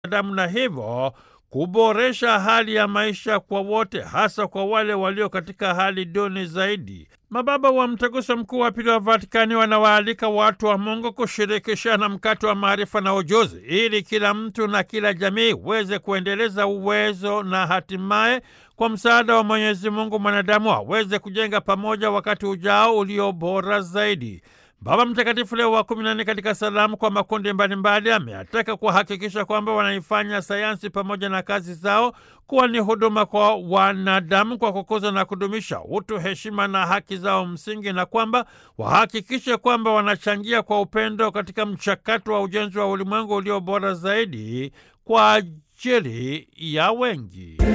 damu na hivyo kuboresha hali ya maisha kwa wote, hasa kwa wale walio katika hali duni zaidi. Mababa wa Mtaguso Mkuu wa Pili wa Vatikani wanawaalika watu wa Mungu kushirikishana mkato wa maarifa na ujuzi, ili kila mtu na kila jamii iweze kuendeleza uwezo na hatimaye kwa msaada wa Mwenyezi Mungu mwanadamu aweze kujenga pamoja wakati ujao ulio bora zaidi. Baba Mtakatifu Leo wa kumi na nne katika salamu kwa makundi mbalimbali ameataka kuhakikisha kwamba wanaifanya sayansi pamoja na kazi zao kuwa ni huduma kwa wanadamu kwa kukuza na kudumisha utu, heshima na haki zao msingi, na kwamba wahakikishe kwamba wanachangia kwa upendo katika mchakato wa ujenzi wa ulimwengu ulio bora zaidi kwa ajili ya wengi.